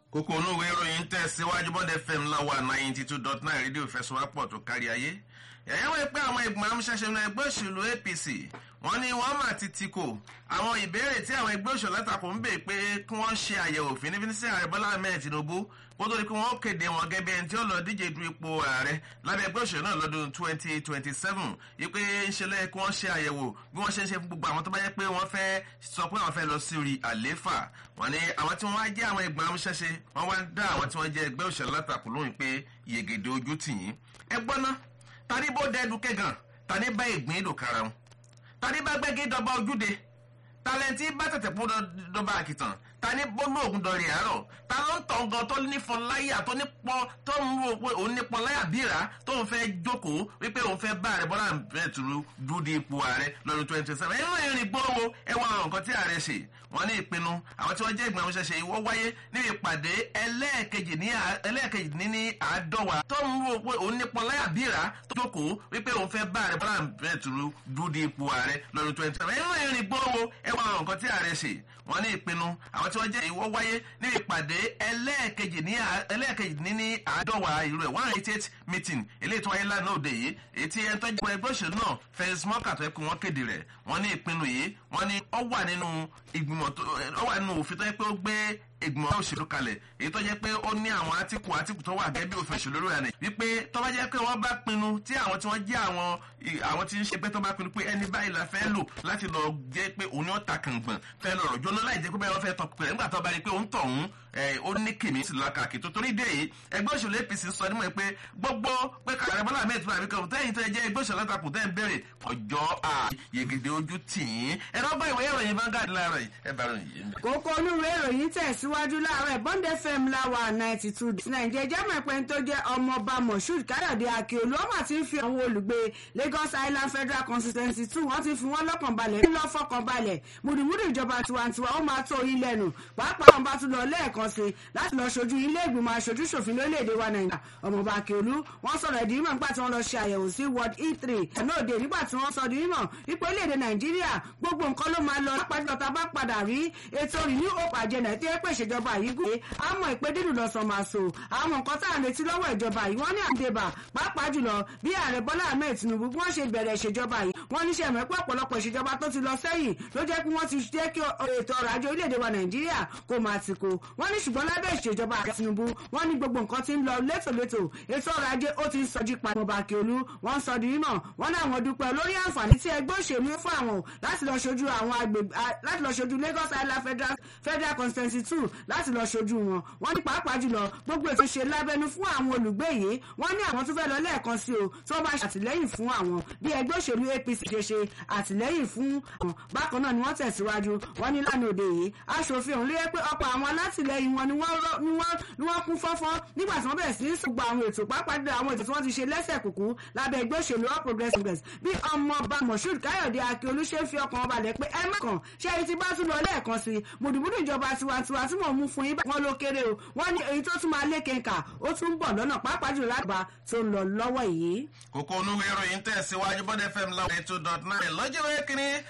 kókó onúwé ìròyìn tẹ̀síwájú bọ́dẹ fm láwa ninety two dot nine rédíò fẹsọ̀wápọ̀ tó kárí ayé ẹ̀yẹ́ wọ́n pé àwọn ìgbìmọ̀ amúṣẹ́ṣe ní ẹgbẹ́ òṣèlú apc wọ́n ní wọ́n mà ti ti kò àwọn ìbéèrè tí àwọn ẹgbẹ́ òṣèlú látakò ń bè pé kí wọ́n ṣe àyẹ̀wò fínífíní sí ààrẹ bọ́lá ahmed tinubu kó tó di pé wọ́n kéde wọn gẹ́gẹ́ bí ẹni tí ó lọ díje du ipò ààrẹ lábẹ́ ẹgbẹ́ òṣèlú náà lọ́dún twenty twenty seven wípé ń ṣe lẹ́yìn kí wọ́n ṣe àyẹ̀wò bí wọ́n ṣe ń ṣe fún gbogbo àwọn tó bá yẹ pé wọ́n fẹ́ sọ pé àwọn fẹ́ lọ sí orí àléfà wọ́n ní àwọn tí wọ́n wá jẹ́ àwọn ìgbìmọ̀ amúṣẹ́ṣe wọ́n wá dá àwọn tí wọ́n jẹ́ ẹgbẹ́ òṣèlú látakò lóhùn pé yègèdè ojú tì yín ẹ gbọ́ ná tani bó dẹ́ẹ̀dù kẹ́gàn tani bá ìgbín ìdò karahun tani bá gbẹ́gẹ́ dọba ojúde talẹ́ntì bá tẹ̀tẹ̀ pọ́ dọba àkìtàn tani bọ́nú ògùn dọ̀rì àárọ̀ ta ló ń tọ̀ gan tó nífọn láyà tó nípọn tó ń rò pé òun nípọn láyà bíra tó ń fẹ́ jókòó wípé òun fẹ́ bá ààrẹ bọ́lá bẹ́ẹ̀tùrú dúdú ipò ààrẹ lọ́dún twenty twenty seven ẹ̀rọ ìrìn gbówó ẹwà àwọn nǹkan tí ààrẹ ṣe wọ́n ní ìpinnu àwọn tí wọ́n jẹ́ ìgbìmọ̀ ṣẹṣẹ ìwọ́ wáyé níbi ìpàdé ẹlẹ́ẹ̀kejì ní àádọ́wà tó ń rò pé òun nípọn láyà bíra tó jókòó wípé òun fẹ́ bá ààrẹ bọ́lá bẹ́ẹ̀tùrú dúdú ipò ààrẹ lọ́dún twenty seven ẹ̀rọ ìrìn gbówó ẹwà àwọn nǹkan tí ààrẹ ṣe wọ́n ní ìpinnu àwọn tí wọ́n jẹ́ ìwọ́ wáyé ní ìpàdé ẹlẹ́ẹ̀kejì ní ẹlẹ́ẹ̀kejì ní àádọ́wà ìlú ẹ̀ one eighty eight meeting eléyìí tó wáyé lánàá òde yìí èyí tí ẹni tó jẹ́ ẹgbẹ́ òṣèlú náà fẹ́ẹ́sì mọ́kà tó yẹ kó wọ́n kéde rẹ̀ wọ́n ní ìpinnu yìí wọ́n ní ọ wà nínú ìgbìmọ̀ tó ọ wà nínú òfin tó yẹ pé ó gbé ìgbìmọ̀ òṣèlú kalẹ̀ èyí tó jẹ́ pé ó ní àwọn átíkù átíkù tó wà gẹ́gẹ́ bí òfin òṣèlú lórí àná wípé tó bá jẹ́ pé wọ́n bá pinnu tí àwọn tí wọ́n jẹ́ àwọn àwọn tí ń ṣe pé tó bá pinnu pé ẹni báyìí la fẹ́ lò láti lọ jẹ́ pé òun yóò ta kàngbọ̀n fẹ́ lọ rọ̀ jóná láì jẹ́ pé báyìí wọ́n fẹ́ tọ́ pẹ̀lẹ́ nígbà tó bá rí pé òun tọ̀ òun ó ní kìmí sí lọ́kàkì tó torí dé yìí ẹgbẹ́ òṣèlú apc sọ nímọ̀ pé gbogbo pé kàrẹ́ bọ́lá ahmed tó àbíkẹ́ òun tẹ́yìn tó jẹ́ ẹgbẹ́ òṣèlú látakùn tẹ́ ń bèrè ọjọ́ à yegede ojú tì í ẹ̀rọ bá ìwé ìròyìn Vanguard láàárọ̀ yìí ẹ bá ròyìn yìí. kókó olúwe ìròyìn tẹ̀síwájú láàárọ̀ bond fm láwa ninety two nàìjíríà jẹ́mọ̀ ẹ̀pẹ́ tó jẹ́ ọmọọba moshood káyọ̀dé akíolú ọmọ ti ń fi àwọn olùgbé lagos island federal constituency two wọ́n ti fi wọ́n lọ́kàn balẹ̀ ńlọ fọkàn balẹ̀ mùdùmùdù ìjọba tiwantiwa ó máa tó yín lẹ́nu pàápàá wọn bá tún lọ lẹ́ẹ̀kan sí láti lọ ṣojú ilé ìgbìmọ̀ aṣojú ṣòfin lórílẹ̀‐èdè wa nàìjíríà ọmọọba akíolú wọ́n sọ̀rọ̀ ìdí mímọ̀ nígbà tí wọ́n lọ ṣe àyẹ̀wò sí ward e three ẹ̀nà òde nígbà tí wọ́n sọ ìdí mímọ̀ ipò orílẹ̀‐èdè nàìjíríà gbogbo nǹkan ló máa lọ lápájọ tá a bá padà rí ètò renew hope agenda tí ẹ pé ìṣèjọba yìí gùn àmọ́ ìpè dídùn lọ́sàn máa so àwọn nǹkan tá à ń retí lọ́wọ́ ìjọba yìí wọ́n ní àdébà pàápàá jùlọ bí ààrẹ bọ́lá ahmed tinubu bí wọ́n ṣe bẹ̀rẹ̀ ìṣèjọba yìí wọ́n ní sẹ́mi pé ọ̀pọ̀lọpọ̀ ìṣèjọba tó ti lọ sẹ́yìn ló jẹ́ kí wọ́n ti jẹ́ kí ètò ọrọ̀ ajé orílẹ̀-èdè wa nàìjíríà kó máa ti kó wọ́n ní ṣùgbọ́n lábẹ́ ìṣèjọba ààrẹ tinubu wọ́n ní gbogbo nǹkan ti ń lọ létòlétò ètò ọrọ̀ ajé ó ti ń sọjí pa ọmọọba akíolú wọ́n sọ di mímọ̀ wọ́n ní àwọn dúpẹ́ lórí àǹfààní tí ẹgbẹ́ òṣèlú fún àwọn láti lọ ṣojú àwọn agbègbè láti lọ ṣojú lagos island federal federal constituency two láti lọ ṣojú wọn wọ́n ní pàápàá jùlọ gbogbo ètò ṣe lábẹ́nu fún àwọn olùgbé yìí wọ́n ní àwọn tó fẹ́ lọ lẹ́ẹ̀kan sí o tí wọ́n bá ṣàtìlẹ́yìn fún àwọn bí ẹgbẹ́ òṣèlú apc ṣe ṣe àtìlẹ́yìn fún àwọn bákan náà ni wọ́n tẹ̀síwájú wọ́n ní lánàá òde yìí aṣòfin òun ló yẹ pé ọ̀pọ̀ àwọn alátìlẹ́yìn wọn ni wọ́n kún fọ́fọ́ nígbà tí wọ́n bẹ̀rẹ̀ sí í sọgbà àwọn ètò pàápàá jùlọ àwọn ètò tí wọ́n ti ṣe lẹ́sẹ̀ kùkú lábẹ́ ẹgbẹ́ òṣèlú all progressives congress bí ọmọọba moshood káyọ̀dé akíolú ṣe ń fi ọkàn ọba lẹ̀ pé ẹ má kàn ṣé ẹni tí bá tún lọ lẹ́ẹ̀kan sí mùdùmùdù ìjọba tiwantiwa tí mò ń mú fún yín wọn ló kéré o wọ́n ní èyí tó tún máa lé kẹńkà ó tún ń bọ̀ lọ́nà pàápàá jùlọ lágbà tó ń lọ lọ́wọ́ yìí. kókó onúwé ìròyìn tẹ̀síwájú bọ́dẹ̀ fm láwọn ètò dot nine lọ́jọ́ wẹ́kìnrin